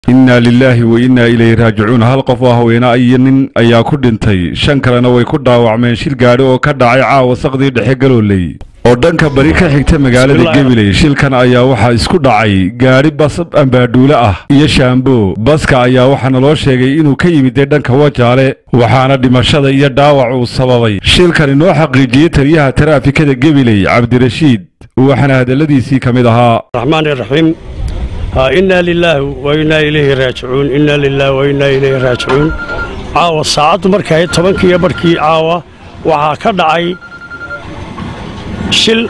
innaa lilaahi wa innaa ilayhi raajicuun hal qof oo haweena iyo nin ayaa ku dhintay shan kalena way ku dhaawacmeen shil gaadhi oo ka dhacay caawa saqdii dhexe galooley oo dhanka bari ka xigta magaalada gabiley shilkan ayaa waxaa isku dhacay gaadhi bas ambaadhuule ah iyo shaambo baska ayaa waxaana loo sheegay inuu ka yimidee dhanka wajaale waxaana dhimashada iyo dhaawac uu sababay shilkani noo xaqiijiyey taliyaha taraafikada gabiley cabdirashiid waxaana hadalladiisii ka mid ahaa الرحمن الرحيم إنا لله وإنا إليه راجعون إنا لله وإنا إليه راجعون caawa saacaddu markay tobankiiyo barhkii caawa waxaa ka dhacay shil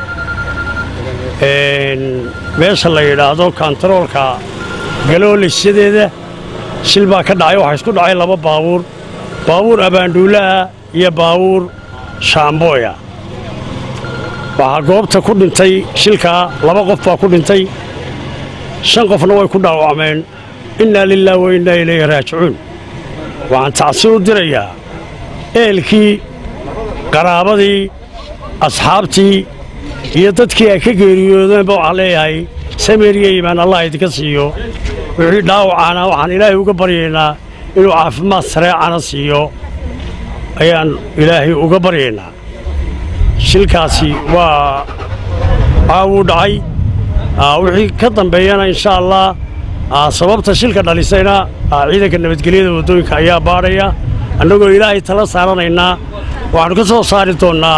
meesha la yidhaahdo kantaroolka galooleysadeeda shil baa ka dhacay waxaa isku dhacay laba baabuur baabuur abaandhuulaha iyo baabuur shaambooya waxaa goobta ku dhintay shilkaa laba qof baa ku dhintay shan qofna way ku dhaawacmeen innaa lilah wa innaa ilayhi raajicuun waxaan tacsi u dirayaa ehelkii qaraabadii asxaabtii iyo dadkii ay ka geeriyoodeenba waxaan leeyahay sameeriya iimaan allah idinka siiyo wixii dhaawacaana waxaan ilaahay uga baryaynaa inuu caafimaad sareecana siiyo ayaan ilaahay uga baryaynaa shilkaasi waa caawuu dhacay wixii ka dambeeyana insha allah sababta shilka dhalisayna ciidanka nabadgelyada waddooyinka ayaa baadhaya annagoo ilaahay tala saaranaynaa waxaannu ka soo saari doonnaa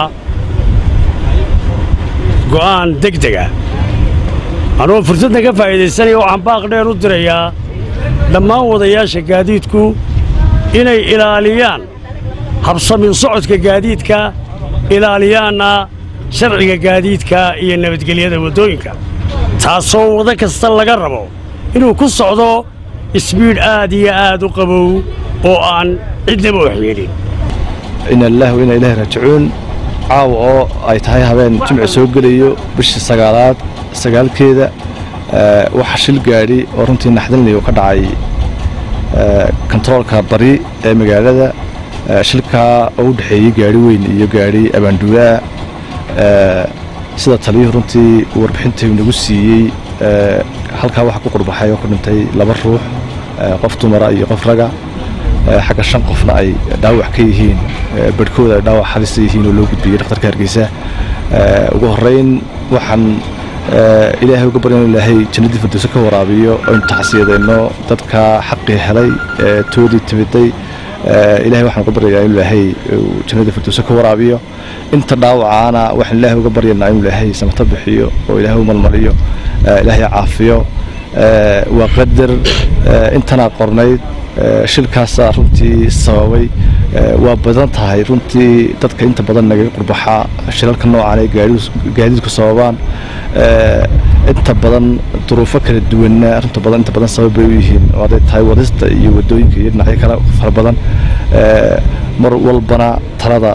go'aan degdega anugoo fursaddan ka faa'iidaysanaya waxaan baaq dheer u dirayaa dhammaan wadayaasha gaadiidku inay ilaaliyaan habsamin socodka gaadiidka ilaaliyaanna sharciga gaadiidka iyo nabadgelyada waddooyinka taasoo wado kasta laga rabo inuu ku socdo isbiidh aad iyo aad u qabow oo aan cidnaba waxyeelin ina lillahi wa inaa ilaahi raajicuun caawa oo ay tahay habeen jimci soo gelayo bishii sagaalaad sagaalkeeda waxa shil gaadhi oo runtii naxdinlay ka dhacay kontaroolka bari ee magaalada shilkaa oo u dhexeeyey gaadhi weyn iyo gaadhi abaanduulaa sida taliyuhu runtii warbixinta nagu siiyey halkaa waxaa ku qurbaxay oo ku dhintay laba ruux qof dumara iyo qof raga xagga shan qofna ay dhaawac ka yihiin barhkooda ay dhaawac halisa yihiin oo loo gudbiyey dhakhtarka hargeysa ugu horrayn waxaan ilaahay uga baryan ilaahay jannadii firdowse ka waraabiyo aynu tacsiyadeenno dadka xaqii helay toodii timiday ilahay waxaan uga baryayaa inu ilaahay jannadii firdowse ka waraabiyo inta dhaawacaana waxaan ilaahay uga baryanaa inu ilaahay samato bixiyo oo ilaahay u malmaliyo ilaahay caafiyo waa qadar intanaa qornayd shilkaasaa runtii sababay waa badan tahay runtii dadka inta badan nagaga qurbaxaa shilalka noocaan ay gaadiidku sababaan inta badan duruufo kala duwanna runta badan inta badan sabab bay u yihiin oo hadday tahay wadista iyo waddooyinka iyo dhinacyo kale fara badan mar walbana talada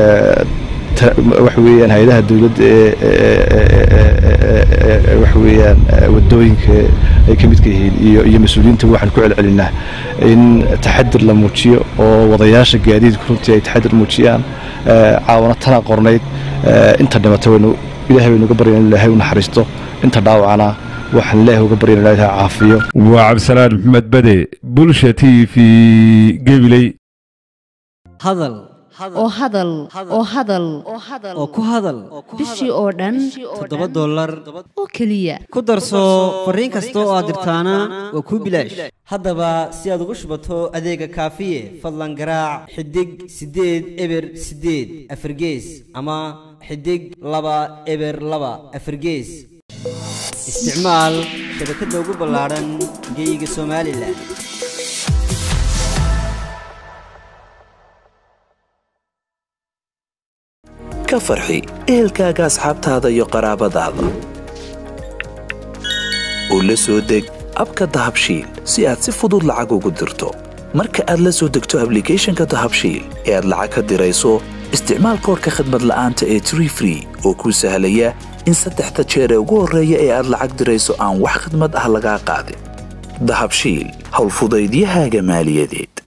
waxa weeyaan hay-adaha dowladda ee waxa weeyaan waddooyinka ay ka midka yihiin iyo iyo mas-uuliyiinta waxaan ku celcelinaa in taxadir la muujiyo oo wadayaasha gaadiidku runtii ay taxadir muujiyaan caawana tana qornayd inta dhimata waynu ilaahay baynu uga baryan in ilaahay u naxariisto inta dhaawacana waxaan ilaahay uga baryan ilaahay caafiyo waa cabdisalaan maxamed bade bulsha t v gabiley hadal oo hadal oo hadal oo ku hadal bishii oo dhan toddoba dollar oo keliya ku darso fariin kasta oo aad dirtaana waa kuu bilaash haddaba si aad ugu shubato adeega kaafiye fadlan garaac xidig siddeed eber siddeed afargees ama xidig laba eber laba afargees isticmaal shabakadda ugu ballaadhan geeyiga somalilan ka farxi ehelkaaga asxaabtaada iyo qaraabadaada oo la soo deg abka dahabshiil si aad si fudud lacag ugu dirto marka aad la soo degto ablicathonka dahabshiil ee aad lacag ka dirayso isticmaal koorka khadmad la'aanta ee tree free oo kuu sahlaya in saddexda jeer ee ugu horreeya ee aad lacag dirayso aan wax khadmad ah lagaa qaadin dahabshiil howlfudaydiyahaaga maaliyadeed